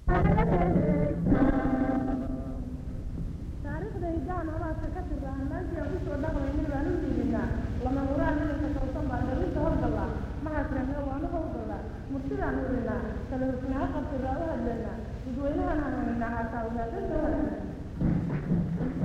taariikhda hidahan holaadka ka tirda hanaankii aan kusoo dhaqmaynin baan u liidinaa lama huraan midabka toosan baan dhalinta howlgallaa maxaasrana waanu howlgallaa murtidaan urinaa kala hufnaa qabtiraa u hadlaynaa dadweynahan hanuuninaa haataa wadaadada hadlana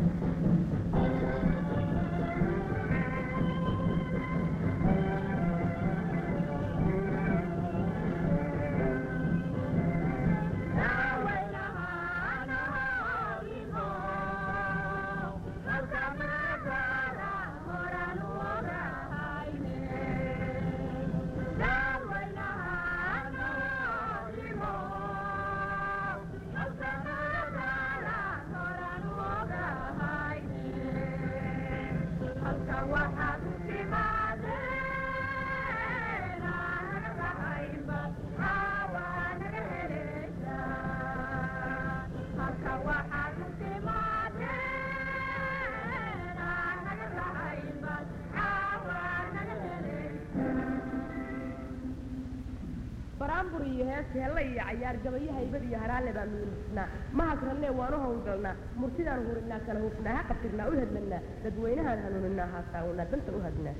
baraambur iyo hees helle iyo cayaar gabayo haybad iyo haraale baan miilisnaa mahasranne waanu howlgalnaa murtidaan hurinaa kala hufnaa ha qabtirnaa u hedlanaa dadweynahaan hanuuninaa haasaawanaa danta u hadnaa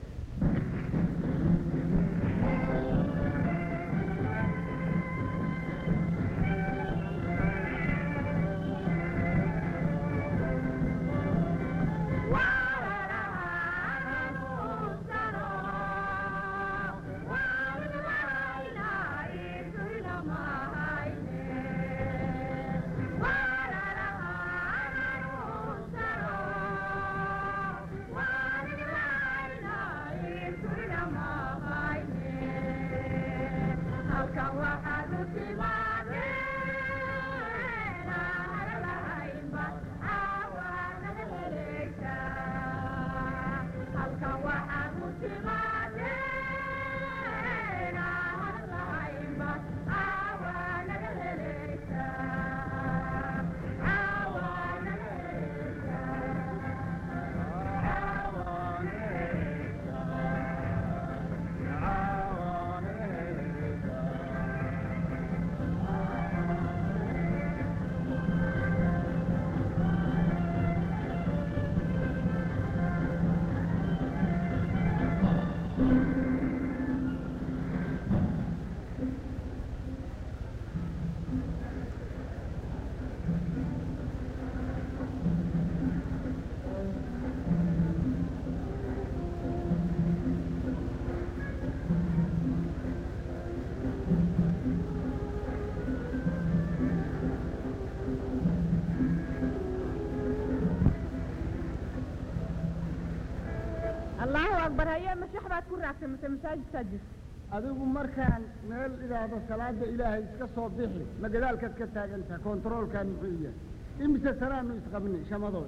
allahu akbar haye mashax baad ku raagtay mase masaajidkaa jirta adigu markaan meel idhaahdo salaada ilaahay iska soo bixi ma gadaalkaad ka taagantaha kontaroolkaan muxuu yahay imise sanaanu isqabnay shamadood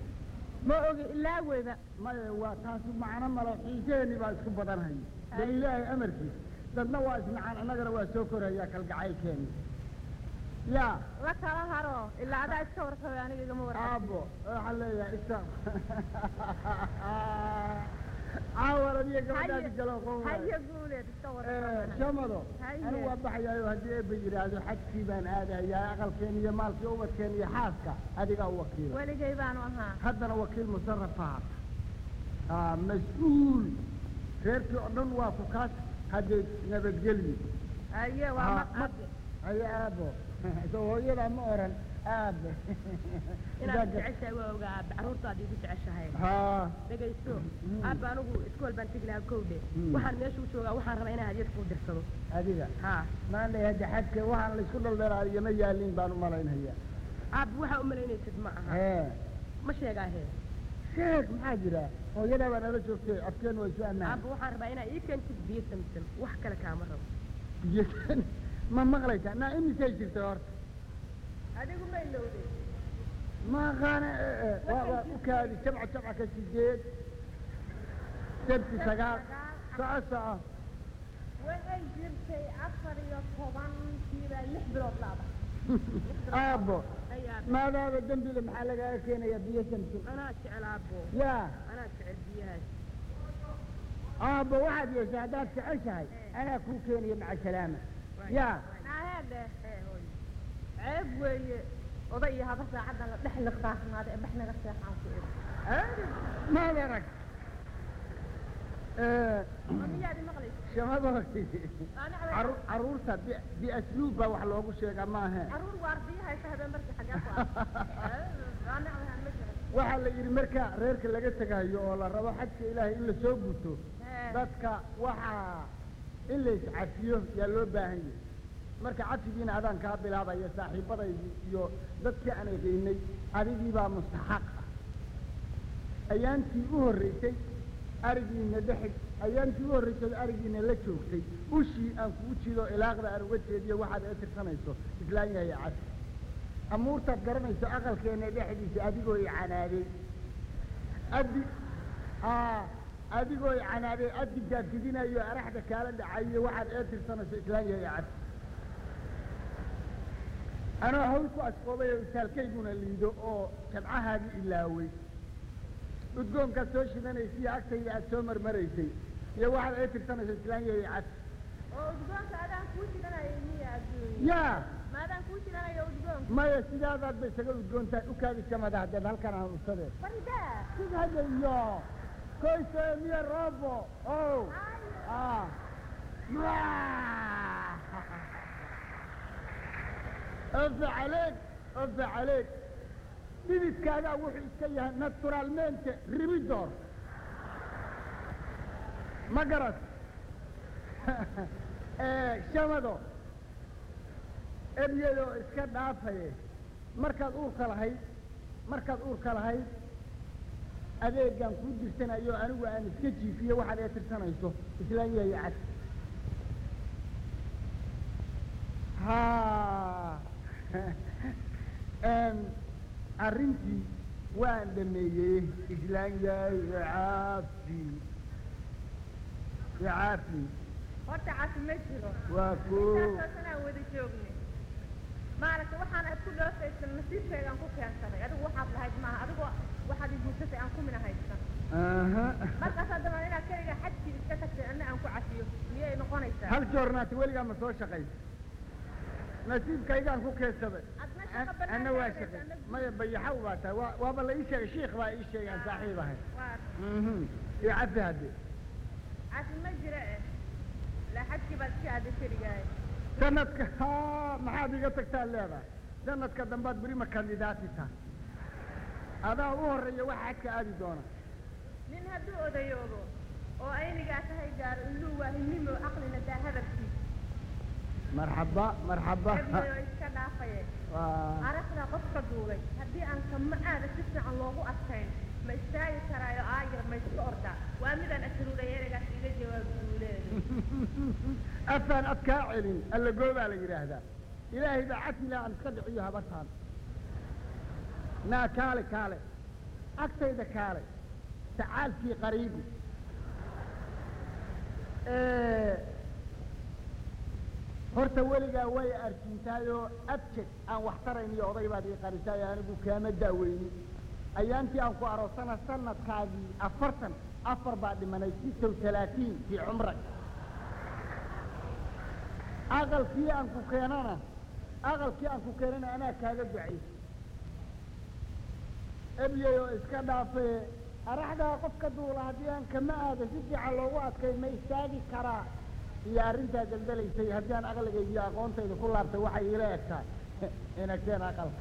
ma ogi ilaa weyba maya waa taasi macno malo xiiseeni baa isku badanhaya dee ilaahay amarkiis dadna waa isnacaan annagana waa soo korayaa kalgacaylkeeni yaa la kala haro ilaa adaa iska warqabay aniga igama warqab aabo waxaan leeyahay isa caawar adiga gabadhaadi galo haye guuleed iska warqabana shamado Haye. anigu waa baxayaayo haddii eebba yidhaahdo xajkii baan aadayaa aqalkeen iyo maalkii ubadkeen iyo xaaska adigaa u wakiila weligay baanu ahaa haddana wakiil musarafaha ah mas-uul reerkii oo dhan waa ku kaas haddee nabadgelyo haye waa Ah, ma ma- haye aabo soo hooyadaa ma oran aabe inaad jeceshahay waa ogaa aabe carruurtaad igu jeceshahay haa dhegaysto Mm. aabba anigu iskool baan tegi lahaa kowdhe Mm. waxaan meesha u joogaa waxaan rabaa inaan hadyad kuu dirsado adiga haa maanay hadda xadka waxaan laysku dhaldhalaayo ma yaalin baan u malaynhayaa aabba waxaa u malaynaysid ma aha hee ma sheegaa hee sheeg maxaa jira hooyadaa baa nala joogtay afkeen waa isu ammaan aabba waxaan rabaa inaa ii keentid biyo samsan wax kale kaama rabo biyo ma maqlaysaa naa imisay jirtay horta adigu ma ilowday ma aqaana waa waa u kaadi jabca jabca ka sideed sabti sagaal soco soco waxay jirtay afar iyo tobankiiba lix bilood laaba aabbo ay aabbe maadaaba dembile maxaa lagaaga keenaya biyo samsun anaa jecel aabbo yaa anaa jecel biyahaas aabbo waxaad yeeshay haddaad jeceshahay anaa kuu keenaya maca salaama yaa naahede ee hooy ceeb weeye oday iyo haba saacaddan la dhex liqdaasnaada ee bax naga seexaan ku iri maad arag ma miyaad imaqlaysa shamadoodii Ani cabe- caru- carruurta bi- biasluub baa wax loogu sheegaa maahe caruur waardiya haysa habeen markii xagee ku arka ani cabe ma jiran waxaa la yidhi marka reerka laga tegayo oo la rabo xajka ilaahay in la soo guto Ee. dadka waxaa in la iscafiyo yaa loo baahan yahay marka cafigiina adaan kaa bilaabaya saaxiibadaydii iyo dadkii aan egeynay adigii baa mustaxaq ah ayaantii u horreysay arigiina dhexig ayaantii u horreysay arigiina la joogtay ushii aan kugu jido ilaaqda aan uga jeediyo waxaad ee tirsanayso islaan yahay cafi amuurtaad garanayso aqalkeena dhexdiisa adigoo i canaaday addi aa adigoo i canaaday addigaad fidinayo araxda kaala dhacayo waxaad ee tirsanayso islaan yahay cafi anoo hawl ku asqoobay oo isaalkayguna liido oo jabcahaadii ilaaway udgoonkaad soo shidanaysiyo agtayda aad soo marmaraysay iyo waxaad ee tirsanayso islaan yahay cafi oo udgoonka adaan kuu jiranaya miya adduunya yaa ma adaan kuu jiranayo udgoonka maya sidaadaad ba isaga udgoontaa ukaadi samada haddeed halkan aan usade faridaa sidhadayo koyse miya robo ow ah ofe caleeg ofe caleeg dhididkaagaa wuxuu iska yahay naturalmente ribidor ma garat shamado ebyadoo iska dhaafaye markaad uurka lahayd markaad uurka lahayd adeegaan kuu dirsanayo anigu aan iska jiifiye waxaad ee tirsanayso islaan yahay cad ha arrintii waan dhameeyey islaan yahay caafi caafi horta cafi ma jiro waa koo intaasoo sanaan wada joognay maaragta waxaan aad ku dhoofaysan nasiibkaygaan ku keensaday adigu waxaad lahayd maaha adigoo waxaad i guursatay aan kumina haysan aha markaas haddaba inaad keliga xajkii iska tagtay anna aan ku cafiyo miyay noqonaysaa hal joornaati weligaa ma soo shaqaysa nasiibkaygaan ku keensaday adna shaqa An- bannaan anna waa tahay, shaqay anna- maya bayaxaw baa tahay waa waaba la ii sheegay shiikh baa ii sheegay aan saaxiib ahay waa mhm iyo cafi hadde cafi ma jira eh laa xajkii baad iska aaday keligaay sanadka ha maxaad iga tagtaa leedahay sanadka dambaad berima kandidaati tahay adaa u horreeya waxa xajka aadi doona nin hadduu odayoobo oo aynigaa tahay gaaro illuu waa hinnimo caqlina daa hadalkiis marxaba marxaba ebnayo iska dhaafaye waa aragna qofka duulay haddii aan kama aada si fiican loogu adkayn ma istaagi karaayo aayar ma iska ordaa waa midaan asruuray ereygaas iga jawaab duuleedu afaan ad kaa celin alla goobaa la yidhaahdaa ilaahay baa cadila aan iska dhiciyo habartaan naa kaale kaale agtayda kaale tacaalkii qariibi horta weligaa way arkintaayoo abjad aan wax tarayn iyo oday baad ii qarisaay anigu kaama daaweynin ayaantii aan ku aroosana sanadkaagii afartan afar baa dhimanay sitow talaatiin fii cumrak aqalkii aan ku keenana aqalkii aan ku keenana anaa kaaga ducaysa ebyay oo iska dhaafee araxdaa qofka duula haddii aan kama aado si fiican loogu adkay ma istaagi karaa iyo arrintaa daldalaysay haddii aan aqligayga iyo aqoontayda ku laabtay waxay iila egtaa inagteen aqalka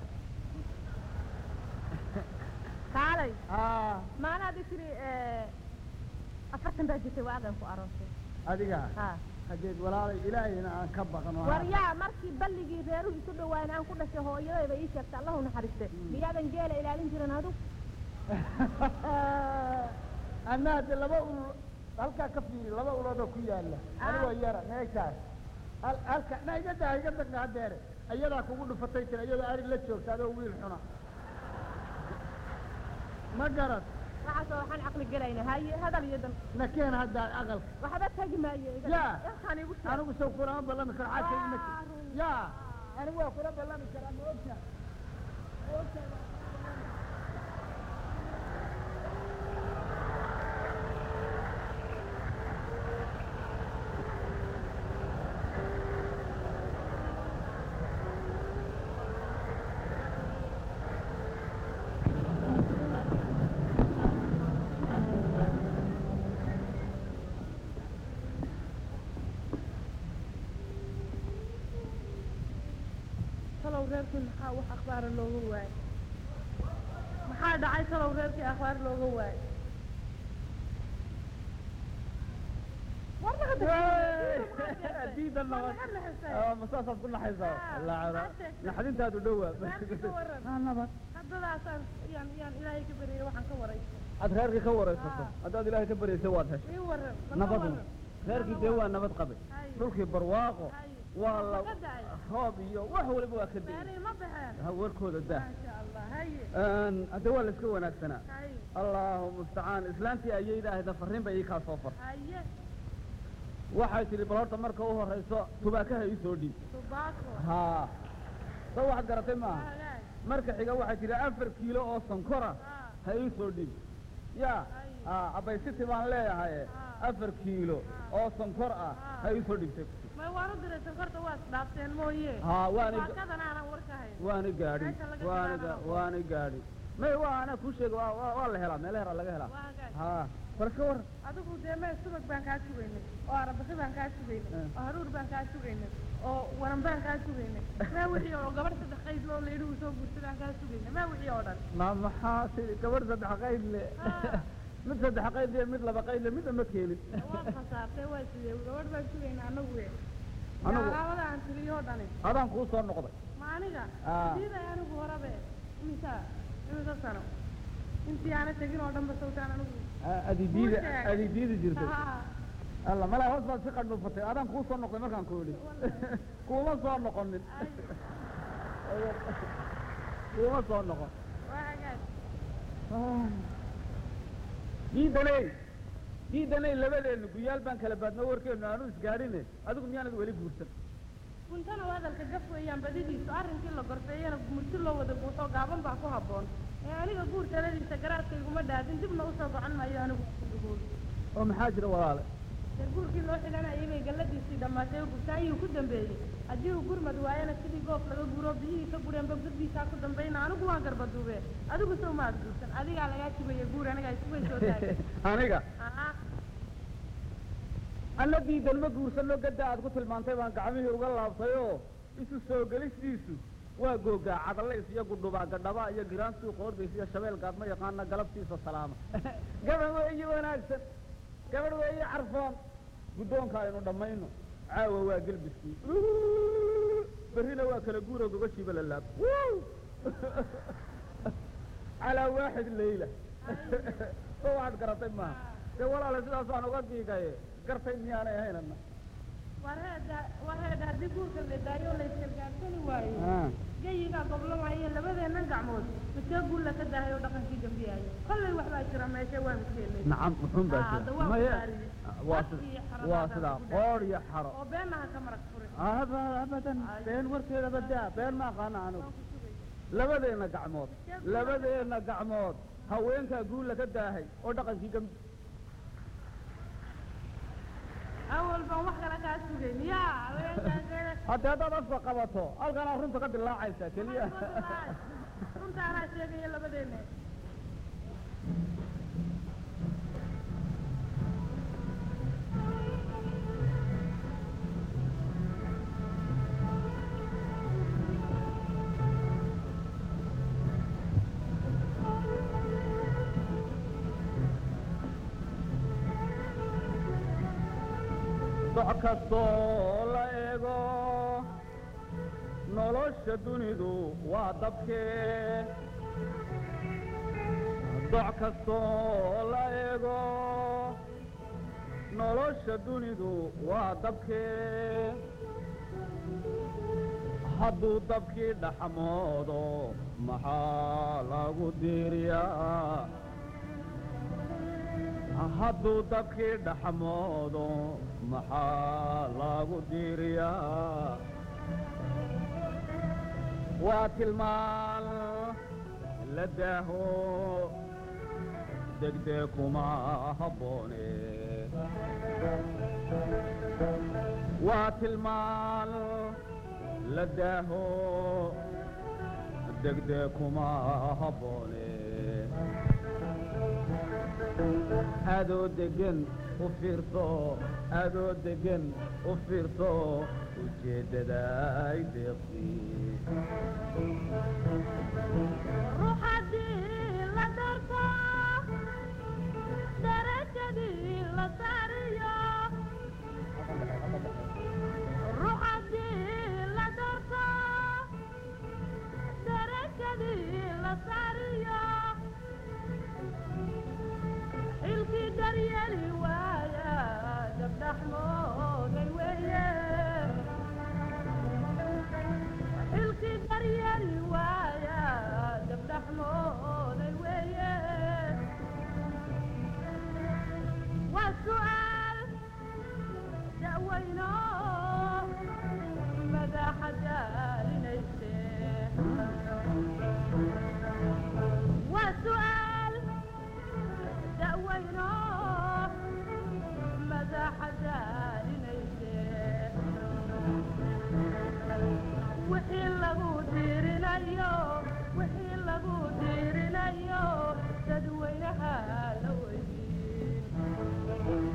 kaalay aa maanaadi tiri afartan baa jirtay waa adan ku aroosay adiga ha hadeed walaalay ilaahayna aan ka baqno waryaa markii balligii reeruhu isu dhawaayeen aan ku dhashay hooyadayba ii sheegtay allahu naxariiste miyaadan geela ilaalin jirin adug anaa de laba ulul halkaa ka fiiri laba uloodoo ku yaala anigoo yara meeshaas hal halka na iga daa iga dagna hadeere ayadaa kugu dhufatay tiri iyadoo ari la joogta adoo wiil xuna ma garad waxaasoo waxaan caqli gelayna haye hadal iyo dan na keen haddaa aqalka waxba tegi maayo iga yaa halkaan igu sheeg anigu saw kulama ballami karo xaasa ima Waa run. yaa anigu waa kula ballami karaa ma ogta ma ogta talow reerkii maxaa wax akhbaara looga waayay maxaa dhacay talow reerkii akhbaar looga waayay war naga diida nabad naga naxisay Ah, ma saasaad ku naxaysaa Ah, laacada maxaa sheegtay? naxdintaadu dhowaa reerkii ka waran Ah, nabad haddadaasaan yaan yaan ilaahay ka baryay waxaan ka waray aad reerkii ka waraysato Ah. haddaad ilaahay ka baryaysay waad heshay ii waran ma ka nabadu waran reerkii dee waa nabad qabay Hay. dhulkii barwaaqo Hay. waa la Ka da'ay. roob iyo wax waliba waa ka da'ay beerihii ma baxeen Ha, warkooda daa maasha allah haye Een, hadde waa la iska wanaagsanaa haye allahu mustacaan islaantii ayayda ahayda farriin bay ii kaa soo far haye waxay tidhi bal horta marka u horrayso tubaakaha ii soo dhiib tubaako haa soo waxaad garatay maaha hagaag marka xiga waxay tidhi afar kiilo oo sankora Ah. ha ii soo dhiib ya Ay. ah abaysiti baan leeyahay Ah. afar kiilo oo sankor ah Ah. ha ii soo dhiibtay may waan u diray sankorta waa isdhaafteen mooye haa waani baakadan aanan war ka hayn waani gaadhi Meesha laga waani bilaabo. ga- waani gaadhi may waa anaa kuu sheega waa waa- waa la helaa meela heraa laga helaa waa hagaag haa bal ka war adigu dee mee subag baan kaa sugaynay oo arabaki baan kaa sugaynay Eh. oo haruur baan kaa sugaynay oo waran baan kaa sugaynay mee wixii oo gabadh saddex qayd loo layidhi uu soo guursadaan kaa sugaynay mee wixii oo dhan ma maxaa tidhi gabadh saddex qayd le Ah. mid saddex qayd le mid laba qayd le midna ma keenin waad khasaartay waa sidee gabadh baan sugaynay anagu we Anagu? alaabada aan tiriyoo dhani adaan kuu soo noqday ma aniga Ah. diiday anigu horabe imisa imisa sano intii aana tegin oo dhanba sawtaan anigu adi diidi Kuu sheeg. adi diidi jirtay Ah, alla malaa hoos baad si qandhuufatay adaan kuu soo noqday markaan ku idhi kuuma soo noqonin ay, kuuma soo noqon waa hagaag diidaney diidaney labadeennu guyaal baan kala baadno warkeennu aanu isgaadhine adigu miyaanad weli guursan kuntana waa hadalka gaf weeyaan badidiisu arrinkii la gorfeeyana murti loo wada guuto gaaban baa ku habboon ee aniga guur taladiisa garaadkayguma dhaadin dibna usoo socon maayo anigu guur oo maxaa jira walaale dee guurkii loo xidhanayay bay galladiisii dhammaatay oo gurtaayuu ku dambeeyey haddii uu gurmad waayana sidii goof laga guro biyihii ka gureen bogdadiisaa ku dambayna anigu waan garbaduube adigu sow maad guursan adigaa lagaa jibaya guur anigaa isugay soo taagay aniga aa alla diidan ma guursano gadda aad ku tilmaantay baan gacmihii uga laabtay oo isu soo gelistiisu waa googaa cadalays iyo gudhubaa gadhaba iyo giraantuu qoordays iyo shabeel gaadma yaqaana galabtiisa salaama gabadh weeye wanaagsan gabadh weeye carfoon guddoonka aynu dhammayno caawa waa gelbiskii berrina waa kala guura gogashiiba la laab calaa waaxid leyla soo waxaad garatay maaha dee walaale sidaas waan uga giigaye gartay miyaanay ahaynana war heeda war heeda haddii guurka la daayo oo la isgargaarsani waayo geyigaa goblamaya labadeennan gacmood midkee guulla ka dahay oo dhaqankii gambiyaayo kollay waxbaa jira meesha waa midkeelay nacam muxuun baa Ah, jira hadda waa Maya- kudaariyey. waa Afki sida- iyo xarada waa hadda sidaa ku qoor iyo xaro oo beenaha ka marag furay aba abadan been warkeedaba daa been ma aqaana anigu waan ku sugay labadeenna gacmood labadeenna gacmood haweenkaa guulla ka daahay oo dhaqankii gambi awal baan wax kale kaa sugayn yaa haweenkaagee haddii haddaad afka qabato halkanaa runta ka dilaacaysa keliya runta anaa sheegaya labadeena doc kastoo la eego nolosha dunidu waa dabkee doc kastoo la eego nolosha dunidu waa dabkee hadduu dabkii dhaxmoodo maxaa lagu diiriyaa hadduu dabkii dhaxmoodo maxaa lagu diiriyaa waa tilmaan la daaho degdeg kuma habboone waa tilmaan la daaho degdeg kuma habboone adoo degan u fiirso adoo degan u fiirso ujeeddada ay deeqsii ruux haddii la darto darajadii la saariyo ruux haddii la darto darajadii la saariyo xilkii daryeeli waaya gabdhaxmooday weeye xilkii daryeeli waaya gabdhaxmooday weeye waa su'aal da'weyno madaxa daalinayse waa su'aal da'weyno madaxa daalinayse wixii lagu diirinayo wixii lagu diirinayo dadweynaha la weydiin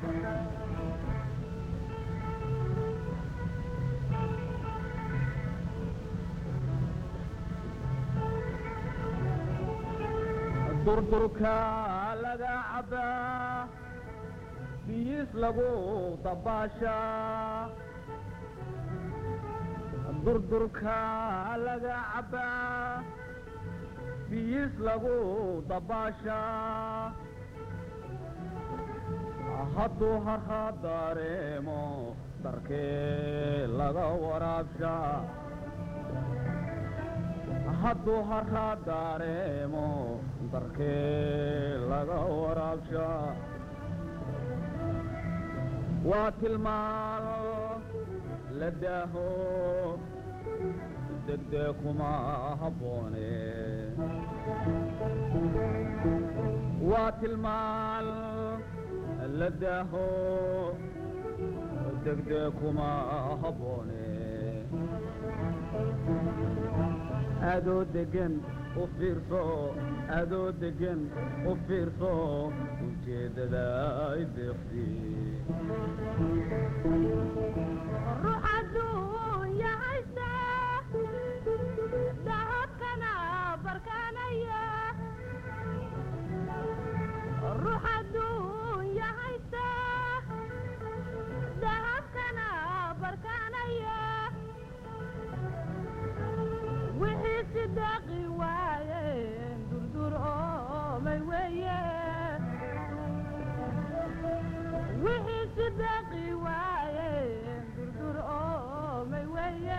durdurka laga cabbaa biyiis lagu dabaashaa durdurka laga cabbaa biyiis lagu dabaashaa hadduu harha dareemo darkee laga waraabshaa hadduu harha dareemo darkee laga waraabshaa waa tilmaan la daaho degdee kuma habboone waa tilmaan la daaho degdee kuma habboone adoo degan u fiirso adoo degan u fiirso ujeeddada ay deeqsi ruux adduunya haysta dahabkana barkaanaya ruux adduunya haysta dahabkana barkaanaya wixii si daaqi waayeen durdur oomay weeye wixii si daaqi waayeen durdur oomay weeye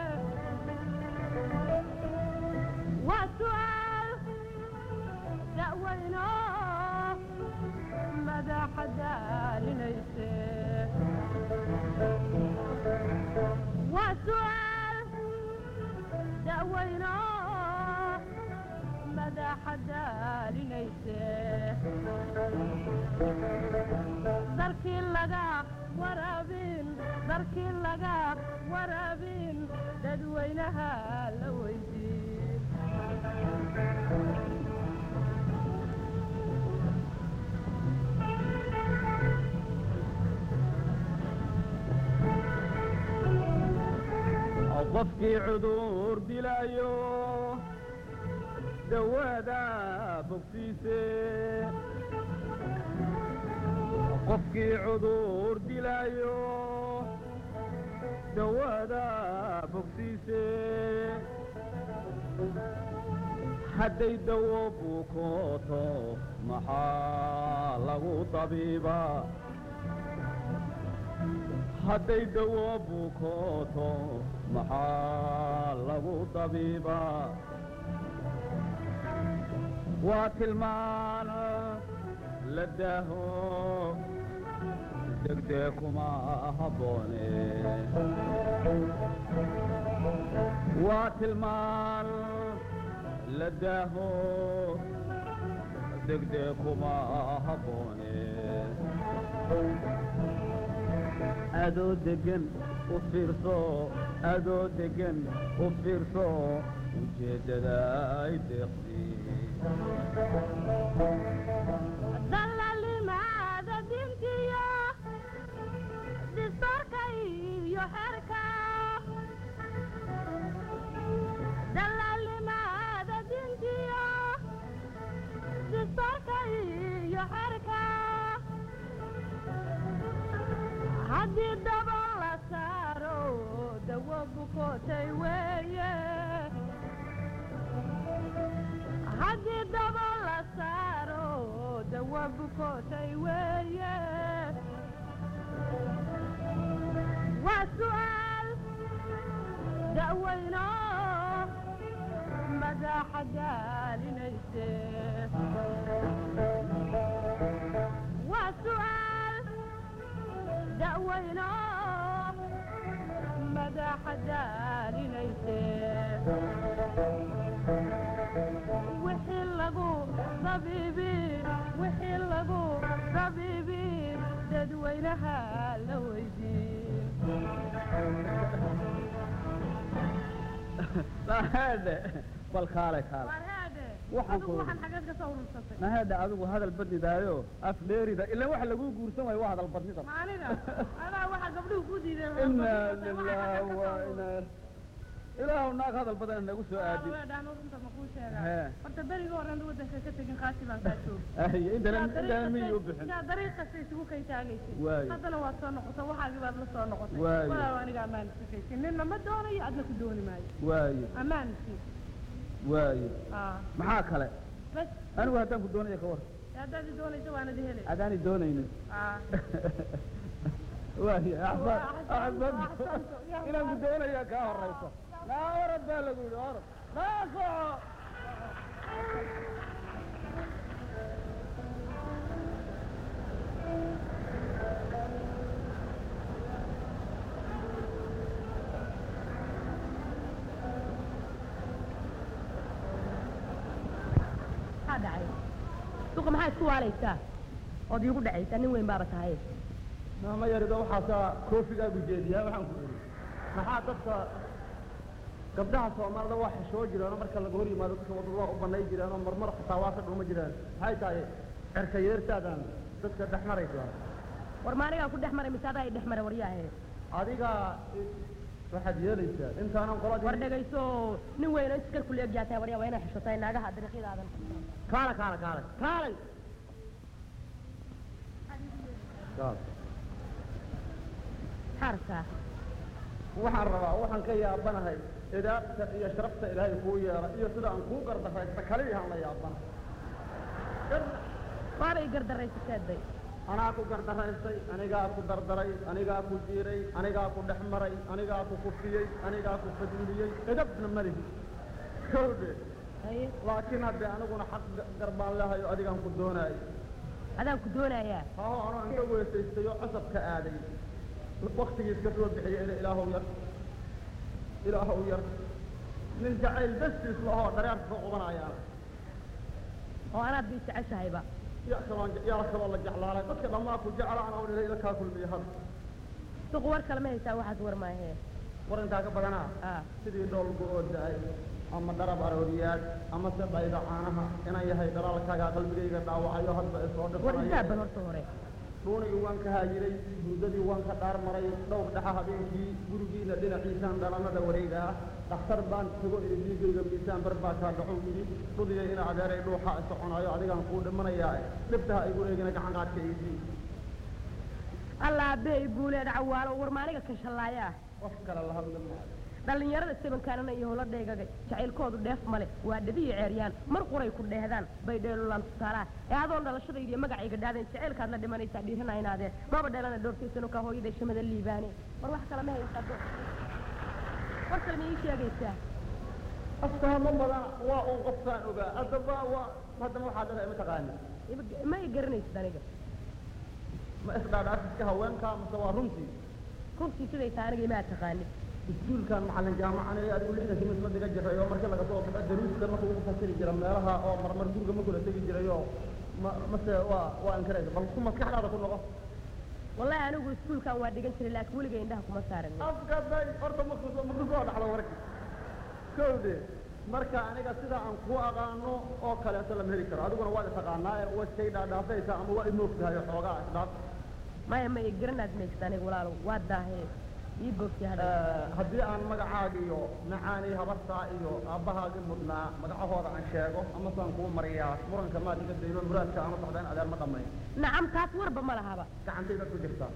waa su'aal da'weyno madaxa daalinayse waa su'aal da'weyno madaxa daalinayse darkii laga waraabin darkii laga waraabin dadweynaha la weydiin qofkii cudur dilaayo dawaada bogsiise qofkii cudur dilaayo dawaada bogsiise hadday dawo bukooto maxaa lagu dabiibaa hadday dawo bukooto maxaa lagu dabiibaa waa tilmaan la daaho degdee kuma habboone waa tilmaan la daaho degdee kuma habboone adoo degan u fiirso adoo degan u fiirso ujeeddada ay deeqsi waa bukootay weeye waa su'aal da'weyno madaxa daalinayse waa su'aal da'weyno madaxa daalinayse wixii lagu dabiibi wixii lagu dabiibi dadweynaha la weydiin naheedhe bal kaale kaale warheede Waxaan adigu ku- waxaan xageed ka soo urursatay naheedhe adigu hadal badnidaayo af dheerida ilaan waxa lagu guursan waayo waa hadal badnida maaniga adaa waxaa gabdhuhu ku diideen inaa lilah wa inaa ilaahu naag hadal badan nagu soo aadin dhaano runta ma kuu Hee. sheegaa horta berigii horean wadanka ka tegin qaasi baan kaa joog Ay, intana intana miyay u bixin yaa dariiq kasta isugu kay taagaysay Waayo. haddana waad soo noqotay waxaagii baad la soo noqotay Waayo. walaal aniga ammaan iskakaysin ninna ma doonayo adna ku dooni maayo waayo ammaanki waayo aa maxaa kale bas anigu haddaan ku doonaya ka war haddaad i doonayso waanad helay adaani doonaynin aa waayo Waa axsan axsantu, axsan axsantu, yaa inaan ku waa. doonaya kaa horayso naa orod baa lagu yidhi orod naa soco maxaa dhacay suuqa maxaa isku waalaysaa ood iigu dhacaysaa nin weyn baaba tahay maama yarido waxaasaa koofigaagu jeediyaa waxaan ku iri maxaa dadka gabdhaha soomaalida waa xishoo jireenoo marka laga hor yimaado dadka wadada waa u banay jireenoo marmar xitaa waa ka dhuma jireen maxay tahay cerka yeertaadaan dadka dhex maraysa war maanigaa ku dhex maray mise adaa i dhex maray waryaahe adiga waxaad yeelaysaa intaanan war qoladii dhegayso nin weyn oo iskar kule egyaa tahay waryaa waa inaa xishotahay naagaha dariiqyadaadan kaala kaala kaala kaalay kaal maxaa rabtaa waxaan rabaa waxaan ka yaabanahay idaabta iyo sharafta ilaahay kuu yeela iyo sida aan kuu gardaraysta kaliyahaan la yaabana waaba i gardaraysateeday anaa ku gardaraystay anigaa ku dardaray anigaa ku jiiray anigaa ku dhex maray anigaa ku kufiyey anigaa ku fadiliyey edabna malihi kowdhe haye laakiin haddee aniguna xaq ga- garbaan lehayo adigaan ku doonaayo adaan ku doonayaa haho anoo inka weysaystay oo cosabka aaday waktigiis ka soo bixiyay ina ilaahow yar ilaahow yar nin jacayl bastiis lahoo dhareerka ka qubanayaana oo anaad ba isjeceshahayba yaa kaloo yaa kaloo la jeclaalay dadka dhammaa ku jeclaan oo dhilay ila kaa kulmiya hadda suuqa war kalama haysaa waxaas war maahee war intaa ka badanaa ah sidii dhoolgu oo da-ay ama dharab arooriyaad ama se dhayda caanaha inaan yahay dhalaalkaagaa qalbigayga dhaawacayo hadba isoo war isaabal dhifanaya horta hore dhuunigii waan ka haayiray hurdadii waan ka dhaar maray dhowr dhaxa habeenkii gurigiina dhinaciisaan dhalanada wareega ah dhakhtar baan tago iri dhiigayga miisaan bar baa kaa dhaxow yidhi dhudiya ina adeeray dhuuxa soconayo adigaan kuu dhimanayaa dhibtaha igu eegina gacan qaadka iidii allah abbee i guuleed cawaalo war maaniga kan shallaaya ah qof kale la hadli maayo dhallinyarada sabankaanana iyo howla dheegaga jacaylkoodu dheef male waa dhabiyi ceeryaan mar quray ku dheehdaan bay dheelulaan tusaalaha ee adoon dhalashadayda iyo magacayga dhaadeen jacaylkaad la dhimanaysaa dhiirana inaadeen maba dheelana dhowrtaysano kaa hooyaday shamada liibaane war wax kale ma haysaa do war kale ma ii sheegaysaa afkaama badan waa uun qofkaan ogaa hadda waa waa haddana waxaa dhahay mataqaani Ima- ma i garanaysid aniga ma isdhaadhaafiska haweenkaa mase waa runtii runtii siday tahay aniga imaa taqaanid iskuulkan macallin jaamacan ee adigu lixda simis la dhigan jiray oo markii laga soo baxo daruuska marka ugu fasiri jira meelaha oo marmar guriga ma kula tegi jiray oo ma mase waa waa ankaraysa bal ku maskaxdaada ku noqo wallahi anigu iskuulkan waa dhigan jiray laakiin weliga indhaha kuma saaran afka day horta maku maku soo dhaxlo warki kowde marka aniga sida aan ku aqaano oo kaleeto lama heli karo adiguna waad itaqaanaa ee waa iskay dhaadhaafaysaa ama waa imoogtahay xoogaa isdhaaf maya ma i garanaad maysid aniga walaalow waa daahee ii boogtay hadha haddii aan magacaaga iyo macaanii habartaa iyo aabbahaagii mudnaa magacahooda aan sheego amasaan kuu mariyaa muranka maad iga dayno muraadka ama socda in adeer ma dhammayn nacam taas warba ma lahaba gacantayda ku jirtaa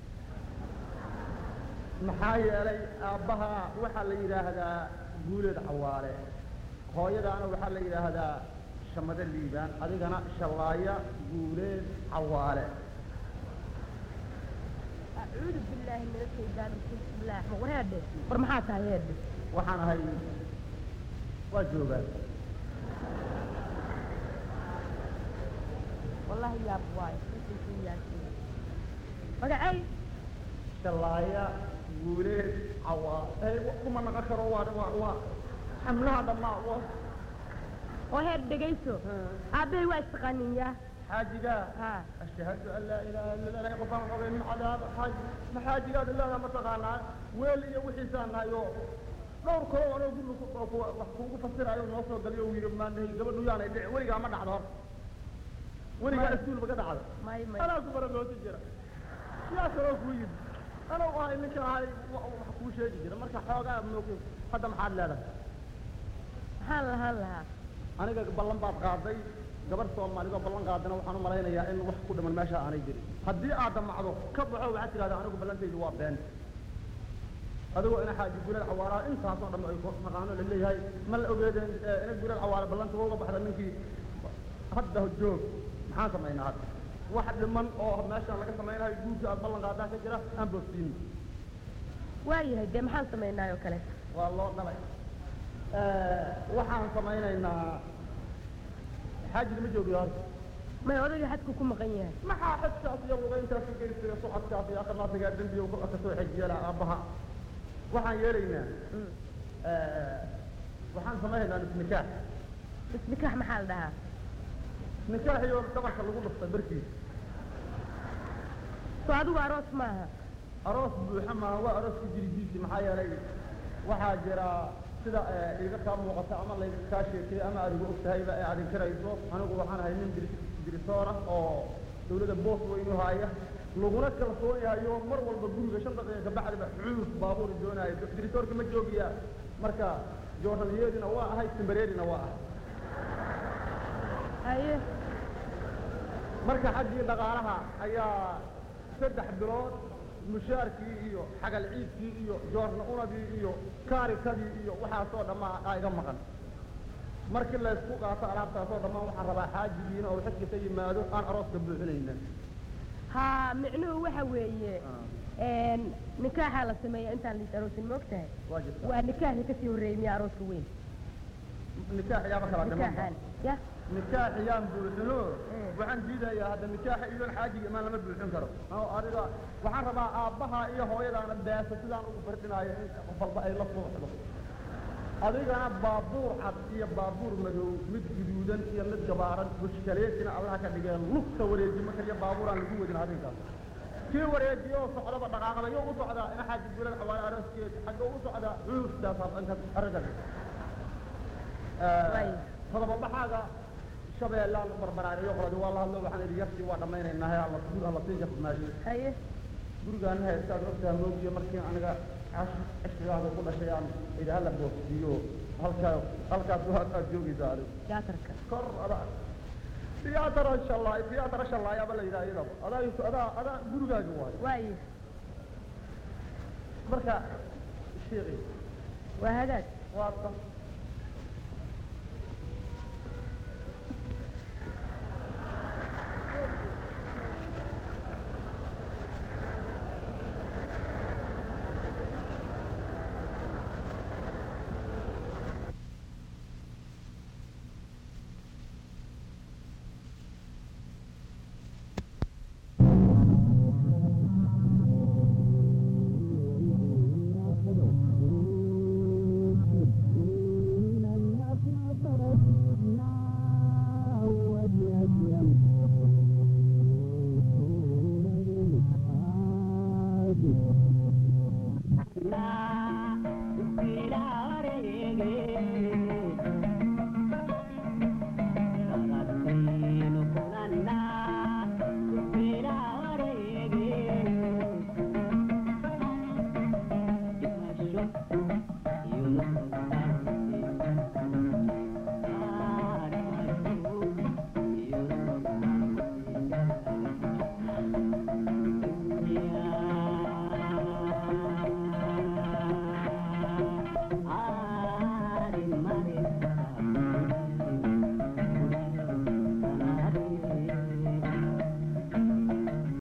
maxaa yeelay aabbaha waxaa la yidhaahdaa guuleed cawaale hooyadaana waxaa la yidhaahdaa shamade liibaan adigana shallaaya guuleed cawaale acuudu billaahi min ashaytaan bismillaah war heedhe war maxaa tahay heedhe waxaan ahay waa joogaa wallahi yaab waayo intaysuu yaasiin magacay shallaaya guuleed cawaale kuma naqon karo waa waa waa xamlaha dhammaa waa oo heer dhegayso aabbahay waa istaqaaninyaa xaajigaa haa ashhadu an laa ilaaha illa allah qofaan qabay min cadaab xaaji ma xaajigaad ilaaha ma taqaanaa weel iyo wixiisaan nahay oo dhowr kalo anoo guriga ku oo kuwa wax kuugu fasiraayo noo soo galiyo uu yidhi maanahay gabadhu yaanay dhici weligaa ma dhacdo hor weligaa iskuulba ka dhacda may may anaa ku baragooti jira yaa kaloo kuu yidhi anuu ahay ninka ahay wa- wax kuu sheegi jira marka xoogaa moogay hadda maxaad leedahay maxaan lahaan lahaa aniga ballan baad qaaday gabar soomaalidoo ballan qaadana waxaan u malaynayaa in wax ku dhiman meesha aanay jirin haddii aad damacdo ka baxo waxaad tidhahdaa anigu ballantaydu waa been adigoo ina xaaji gurad cawaaraha intaasoo dhan ay maqaano la leeyahay ma la ogeedeen eh, ina gurad cawaara ballanta uga baxda ninkii hadda joog maxaan samaynaa hadda wax dhiman oo meeshan laga samaynayo guurkii aad ballan qaadaa ka jira aan boogsiin waayahay dee maxaan samaynaayoo kale waa loo dhalay waxaan samaynaynaa xaajiga ma joogiyo horta may odayga xadku ku maqan yahay maxaa xajkaas iyo lugayntaas u geysiga socodkaas iyo akhirnaasigaa dembiga ku ka soo xejiyeela aabbaha waxaan yeelaynaa Mm. waxaan samaynaynaa nikaax isnikaax maxaa la dhahaa nikaax iyo dhabarka lagu dhuftay barkiisa soo adigu aroos maaha aroos buuxa maaha waa arooska jiridiisi maxaa yeelay waxaa jira sida eh, iga kaa muuqata ama layga kaa sheekay ama aad igu ogtahayba ee aad inkarayso anigu waxaan ahay nin dir- dirisoor ah oo dawladda boos weynu haaya laguna kalsoon yahayo mar walba guriga shan daqiiqa kabacdiba xuuf baabuur doonaayo dirisoorka ma joogiya marka joornaliyeedina waa ahay timbareerina waa ahay haye marka xaggii dhaqaalaha ayaa saddex bilood mushaarkii iyo xagal ciidkii iyo joorna unadii iyo kaarikadii iyo waxaasoo dhammaa aa iga maqan markii laysku qaato alaabtaasoo dhammaan waxaan rabaa xaajigiina oo xajka ka yimaado aan arooska buuxinayna haa micnuhu waxa weeye een, nikaaxaa la sameeya intaan liis aroosin ma ogtahay waa jirta waa nikaaxii kasii horreeyey miya arooska weyn nikaax yaaba kala nikaaxaan dhiman ya nikaax yaan buuxino Mm. waxaan diidayaa hadda nikaaxa iyoon xaajiga imaan lama buuxin karo oo adiga waxaan rabaa aabbaha iyo hooyadaana beesa sidaan ugu fardhinaayo in qof walba ay la suuxdo adigana baabuur cad iyo baabuur madow mid guduudan iyo mid gabaaran bushkaleetina allaha ka dhigeen lugta wareejimo kaliya baabuuraan lagu wadin adinkaas kii wareejiyo oo socdaba dhaqaaqada yo u socdaa ina xaaji gurad xawaale arooskeed xagga u socdaa cuurtaas dhanka arrinkan Waayo. todobabaxaaga shabeellaan barbaraariyo qoladi waa la hadlo waxaan idhi yartii waa dhammaynaynaa he alla guur alla sii jafmaashi haye gurigaana heestaad ogtaha moogiyo markii aniga cash cishrigaada ku dhashay aan idhi hala boogsiiyo halkaa halkaas waa aad joogaysaa adigu jaatarka kor adaa tiyaatara shallaay tiyaatara shallaay aba la yidhaha iyadaba adaa adaa adaa gurigaaga waayo waayo marka sheekhi waa hagaag waa